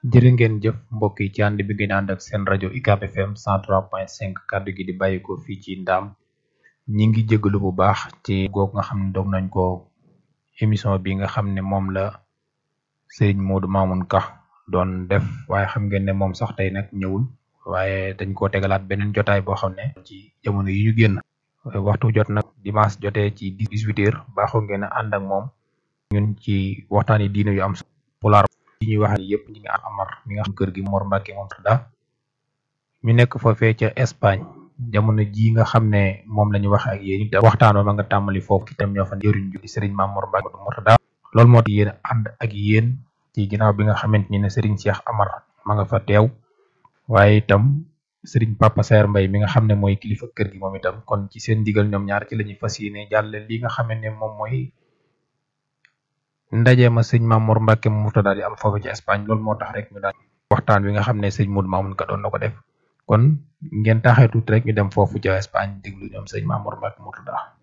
jërë ngeen jëf mbokk yi ci ànd bi ngeen ànd ak seen rajo UCAB FM 103.5 kàddu gi di bàyyi ko fii ci ndaam ñi ngi jégalu bu baax ci goog nga xam ne doog nañ ko émission bi nga xam ne moom la Serigne Modou Mamoun Ka doon def waaye xam ngeen ne moom sax tey nag ñëwul waaye dañ koo tegalaat beneen jotaay boo xam ne ci jamono yi ñu génn waxtu jot nag dimanche jotee ci 18 heures baaxoo ngeen a ànd ak moom ñun ci waxtaan yi diine yu am pulaar yi ñuy wax yëpp ñi nga amar mi nga xam kër gi Mor Mbacke moom da ñu nekk foofee ca Espagne jamono ji nga xam ne moom la ñu wax ak yéen it waxtaan ba ma nga tàmbali foofu itam ñoo fa jëriñ ju di Serigne Mame Mor Mbacke Mourtada loolu moo tax yéen ànd ak yéen ci ginnaaw bi nga xamante ni ne Serigne Cheikh Amar ma nga fa teew waaye itam Serigne Papa Saer Mbaye mi nga xam ne mooy kilifa kër gi moom itam kon ci seen ndigal ñoom ñaar ci la ñuy fas yéene jàlle li nga xam ne moom mooy ndaje ma sëñ Mame Mor Mbacke Mourtada di am foofu ci Espagne loolu moo tax rek ñu daan waxtaan wi nga xam ne sëñ Modou Mamoun Ka doon na ko def kon ngeen taxee tuuti rek ñu dem foofu ca Espagne déglu ñoom sëñ Mame Mor Mbacke Mourtada